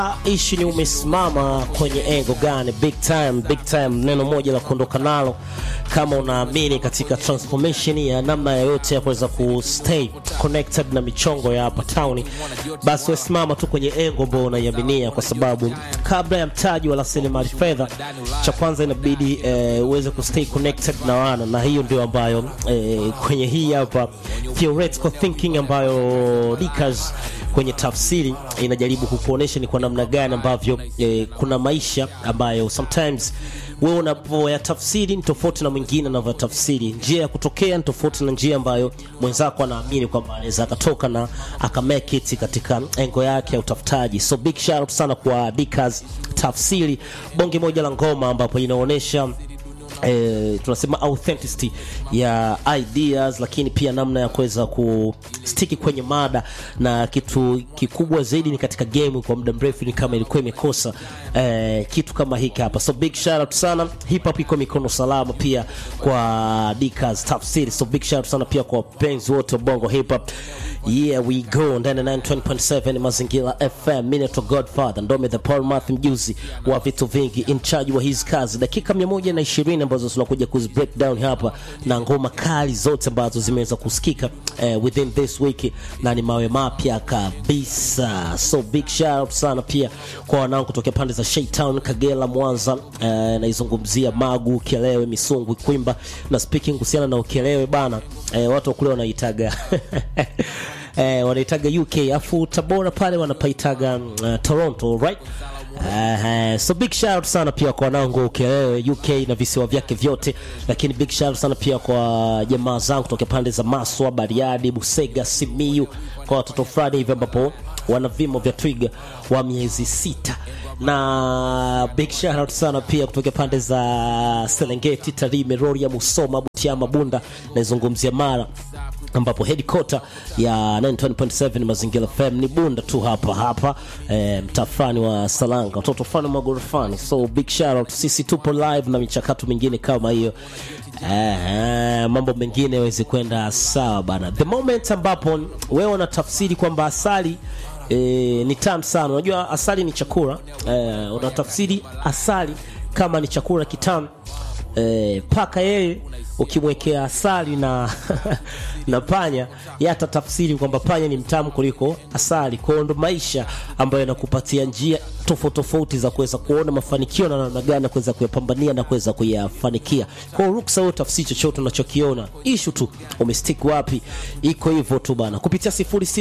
Ishi ni umesimama kwenye engo gani? Big time, big time. Neno moja la kuondoka nalo, kama unaamini katika transformation ya namna yoyote ya kuweza kustay connected na michongo ya hapa town, basi wesimama tu kwenye engo ambayo unaiaminia, kwa sababu kabla ya mtaji wa rasilimali fedha, cha kwanza inabidi eh, uweze kustay connected na wana, na hiyo ndio ambayo eh, kwenye hii hapa theoretical thinking ambayo Dickers kwenye tafsiri inajaribu kukuonesha ni kwa namna gani ambavyo eh, kuna maisha ambayo sometimes wewe unapoyatafsiri ni tofauti na mwingine anavyotafsiri. Njia ya kutokea ni tofauti na njia ambayo mwenzako anaamini kwamba anaweza akatoka na akamake it katika engo yake ya utafutaji. So big shout out sana kwa Dickers tafsiri, bonge moja la ngoma ambapo inaonyesha eh, tunasema authenticity ya ideas, lakini pia namna ya kuweza kustiki kwenye mada, na kitu kikubwa zaidi ni katika game kwa muda mrefu ni kama ilikuwa imekosa eh, kitu kama hiki hapa. So big shout out sana, hip hop iko mikono salama pia kwa Dickers tafsiri. So big shout out sana pia kwa wapenzi wote wa bongo hip hop. Yeah we go ndani ya 920.7 Mazingira FM. Mimi naitwa Godfather Ndome the Paul Math, mjuzi wa vitu vingi, in charge wa hizi kazi, dakika 120 ambazo tunakuja kuzi break down hapa na ngoma kali zote ambazo zimeweza kusikika eh, within this week na ni mawe mapya kabisa. So big shout out sana pia kwa wanangu kutokea pande za Shaytown, Kagera, Mwanza, eh, naizungumzia Magu, Kelewe, Misungwi, Kwimba na speaking kuhusiana na Ukelewe bana, eh, watu wa kule wanaitaga eh, wanaitaga UK afu Tabora pale wanapaitaga uh, Toronto right Uh, so big shout out sana pia kwa wanangu Ukelewe UK na visiwa vyake vyote, lakini big shout out sana pia kwa jamaa zangu kutoka pande za Maswa, Bariadi, Busega, Simiyu, kwa watoto fulani hivi ambapo wana vimo vya twiga wa miezi sita na big shout out sana pia kutoka pande za Serengeti, Tarime, Rorya, Musoma, Butiama, Bunda, naizungumzia Mara ambapo headquarter ya 920.7 Mazingira FM ni Bunda tu hapa hapa e, mtaa fulani wa Salanga, watoto fulani wa magorofani. So big shout out, sisi tupo live na michakato mingine kama hiyo eh, mambo mengine yaweze kwenda sawa bana. The moment ambapo wewe unatafsiri kwamba asali e, ni tamu sana. Unajua asali ni chakula e, unatafsiri asali kama ni chakula kitamu e, paka yeye ukimwekea asali na na panya yeye atatafsiri kwamba panya ni mtamu kuliko asali. Kwa hiyo ndo maisha ambayo yanakupatia njia tofauti tofauti za kuweza kuona mafanikio na namna gani ya kuweza kuyapambania na kuweza kuyafanikia. Kwa hiyo ruksa wewe tafsiri chochote unachokiona, ishu tu umestick wapi, iko hivyo tu bana, kupitia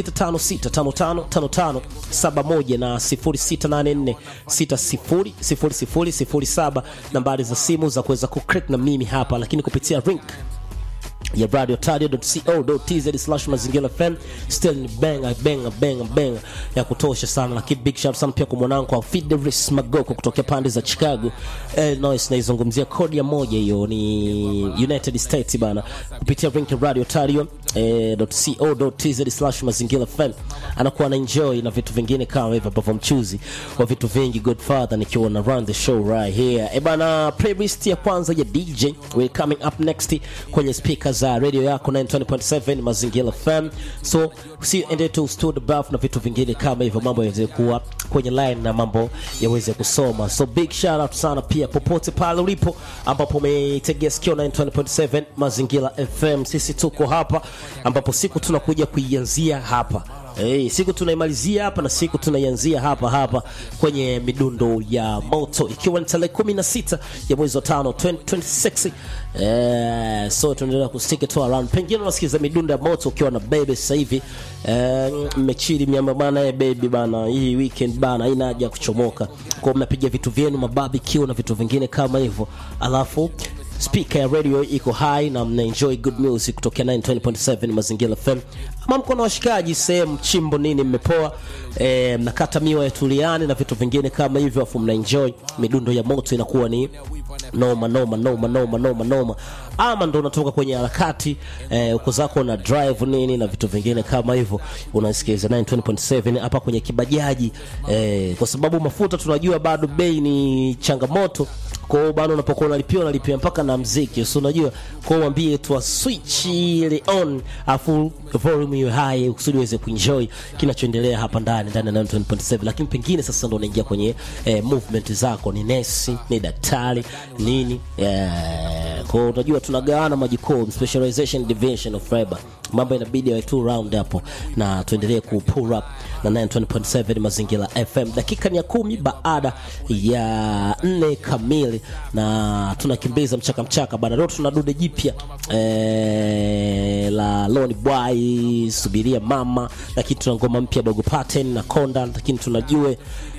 0656555571 na 0684600007 nambari za simu za kuweza kucrack na mimi hapa, lakini kupitia link ya radiotadio.co.tz slash mazingira fm still ni benga benga benga benga ya kutosha sana, lakini big shout sana pia kwa mwanangu kwa Fidelis Magoko kutokea pande za Chicago Illinois, naizungumzia kodi ya moja hiyo ni United States bana, kupitia link ya radiotadio.co.tz slash mazingira fm anakuwa na enjoy na vitu vingine kama hivyo ambavyo mchuzi wa vitu vingi Godfather nikiwa na run the show right here e bana, playlist ya kwanza ya DJ we coming up next kwenye speakers za radio yako 920.7 Mazingira FM. So usiende tu studio buff na vitu vingine kama hivyo, mambo yaweze kuwa kwenye line na mambo yaweze kusoma. So big shout out sana pia popote pale ulipo ambapo umeitegea sikio 920.7 Mazingira FM. Sisi tuko hapa ambapo siku tunakuja kuianzia hapa Hey, siku tunaimalizia hapa na siku tunaianzia hapa hapa kwenye midundo ya moto ikiwa ni tarehe 16 ya mwezi wa tano 2026. Eh, so tunaendelea kustiki tu around. Pengine unasikiza midundo ya moto ukiwa na baby sasa hivi eh, mmechili miamba bana, eh baby bana, hii weekend bana haina haja ya kuchomoka. Kwa mnapiga vitu vyenu mabarbecue na vitu vingine kama hivyo. Alafu speaker ya radio iko high na mna enjoy good music kutokea 920.7 Mazingira FM. Ama mko na washikaji sehemu chimbo nini mmepoa, e, mnakata miwa ya tuliani na vitu vingine kama hivyo, afu mna enjoy midundo ya moto inakuwa ni noma noma noma noma noma noma, ama ndo unatoka kwenye harakati eh, uko zako na drive nini na vitu vingine kama hivyo, unasikiliza 920.7 hapa kwenye kibajaji eh, kwa sababu mafuta tunajua bado bei ni changamoto Kwa hiyo bana, unapokuwa unalipia unalipia mpaka na mziki, so unajua. Kwa hiyo mwambie tu switch ile on, afu volume iwe high kusudi uweze kuenjoy kinachoendelea hapa ndani ndani ya 90.7, lakini pengine sasa ndo unaingia kwenye eh, movement zako, ni nesi, ni daktari, nini eh, kwa hiyo unajua tunagawana majukumu, specialization division of labor, mambo inabidi yawe two round hapo, na tuendelee ku pull up na 90.7 mazingira FM. Dakika ni ya kumi baada ya nne kamili, na tunakimbiza mchaka mchaka bana. Leo tuna dude jipya eh, la Loni Boy, subiria mama, lakini tuna ngoma mpya dogo pattern na Konda, lakini tunajue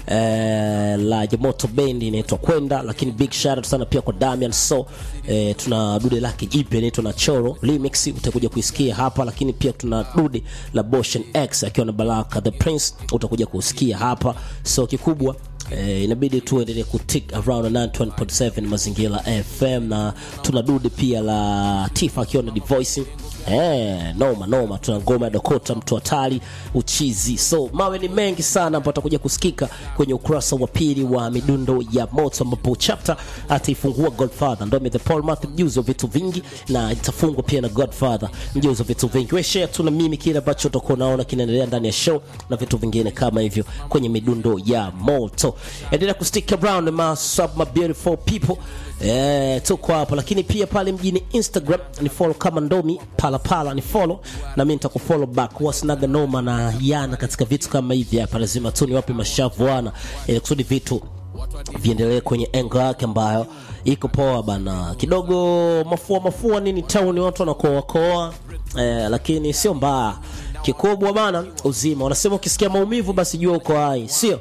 eh, la Jamoto Band inaitwa Kwenda, lakini big shout out sana pia kwa Damian So eh, tuna dude lake jipya inaitwa na Choro remix, utakuja kuisikia hapa, lakini pia tuna dude la Boshan X akiwa na Baraka the Prince, utakuja kusikia hapa. So kikubwa Eh, inabidi tuendelee kutik around 91.7 mazingira FM na tuna dude pia la Tifa akiwa na Divoicing Eh, noma noma, tuna ngoma ya Dokota mtu hatari uchizi. So mawe ni mengi sana ambapo atakuja kusikika kwenye ukurasa wa pili wa midundo ya moto, ambapo chapter ataifungua Godfather ndo the Paul Matthew, mjuzi wa vitu vingi, na itafungwa pia na Godfather, mjuzi wa vitu vingi. We share tu na mimi kile ambacho utakuwa unaona kinaendelea ndani ya show na vitu vingine kama hivyo kwenye midundo ya moto. Endelea kustick around my sub my beautiful people. Eh, tuko hapo lakini pia pale mjini Instagram ni follow kama Ndomi pala pala ni follow na mimi nitakufollow back. Wasinaga noma na yana katika vitu kama hivi hapa, lazima tu niwape mashavu wana ili kusudi vitu viendelee kwenye engo yake ambayo iko poa bana. Kidogo mafua mafua nini town watu wanakoa koa eh, lakini sio mbaya. Kikubwa bana uzima. Wanasema ukisikia maumivu basi jua uko hai, sio?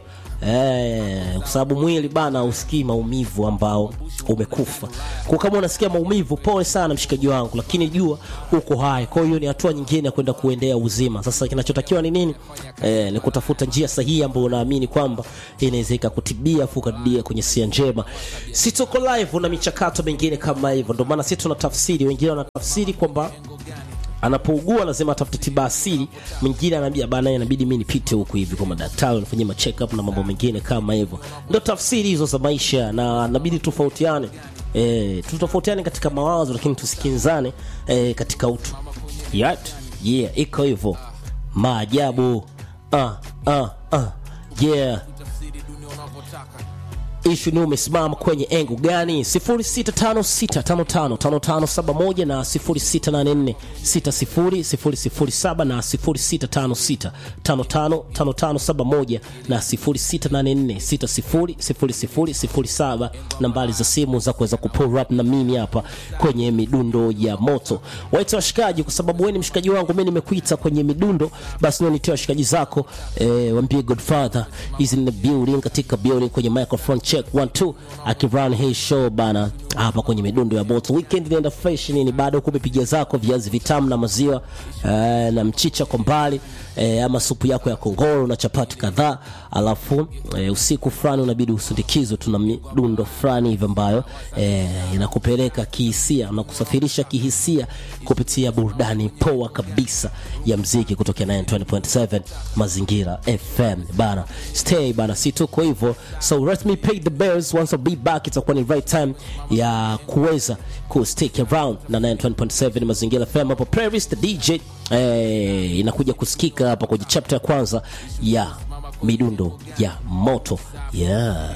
Eh, kwa sababu mwili bana usikii maumivu ambao umekufa. Kwa kama unasikia maumivu, pole sana mshikaji wangu, lakini jua uko hai. Kwa hiyo ni hatua nyingine ya kwenda kuendea uzima. Sasa kinachotakiwa ni nini? Eh, ni kutafuta njia sahihi ambayo unaamini kwamba inaweza ikakutibia afu ukarudia kwenye sia njema. Si tuko live na michakato mingine kama hivyo, ndio maana sisi tunatafsiri, wengine wanatafsiri kwamba anapougua lazima atafute tiba asili. Mwingine anaambia bana, inabidi mimi nipite huku hivi kwa madaktari nifanyie ma check up na mambo mengine kama hivyo. Ndio tafsiri hizo za maisha, na inabidi tofautiane, eh, tutofautiane katika mawazo, lakini tusikinzane eh, katika utu. Yat, yeah, iko hivyo maajabu. Ah, ah, ah, yeah ishu ni umesimama kwenye engo gani 0656555571 na 0684600007 na 0656555571 na 0684600007 nambari za simu za kuweza kupull up na mimi hapa kwenye midundo ya moto waite washikaji kwa sababu wewe ni mshikaji wangu mimi nimekuita kwenye midundo basi ndio nitie washikaji zako eh, waambie Godfather is in the building katika building kwenye microphone check 1 2 akirun hii show bana hapa kwenye midundo ya moto weekend inaenda fresh nini bado kumepiga zako viazi vitamu na maziwa eh, na mchicha kwa mbali eh, ama supu yako ya kongoro na chapati kadhaa alafu eh, usiku fulani unabidi usindikizwe tuna midundo fulani hivi ambayo eh, inakupeleka kihisia na kusafirisha kihisia kupitia burudani poa kabisa ya mziki kutokea 920.7 mazingira FM bana stay bana si tuko hivyo so let me pay the bills once I'll be back itakuwa ni right time ya kuweza ku stick around na 920.7 mazingira FM hapo playlist DJ eh, inakuja kusikika hapa kwenye chapter ya kwanza ya midundo ya moto yeah.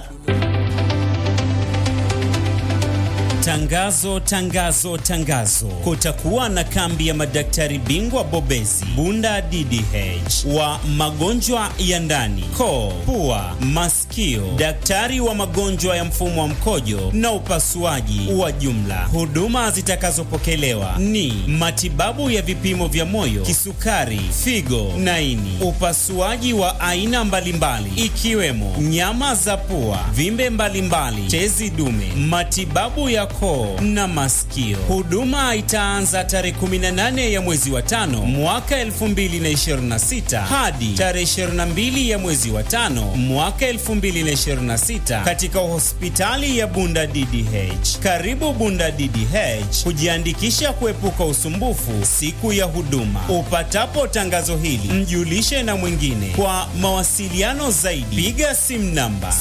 Tangazo, tangazo, tangazo! Kutakuwa na kambi ya madaktari bingwa bobezi Bunda DDH wa magonjwa ya ndani, koo, pua, masikio, daktari wa magonjwa ya mfumo wa mkojo na upasuaji wa jumla. Huduma zitakazopokelewa ni matibabu ya vipimo vya moyo, kisukari, figo na ini, upasuaji wa aina mbalimbali ikiwemo nyama za pua, vimbe mbalimbali, tezi dume, matibabu ya koo na masikio. Huduma itaanza tarehe 18 ya mwezi wa tano mwaka 2026 hadi tarehe 22 ya mwezi wa tano mwaka 2026 katika hospitali ya Bunda DDH. Karibu Bunda DDH kujiandikisha kuepuka usumbufu siku ya huduma. Upatapo tangazo hili, mjulishe na mwingine. Kwa mawasiliano zaidi, piga simu namba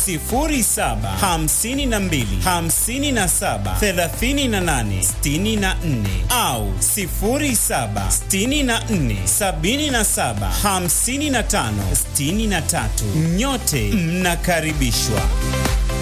0752 57 38 64 au 07 64 77 55 63. Nyote mnakaribishwa.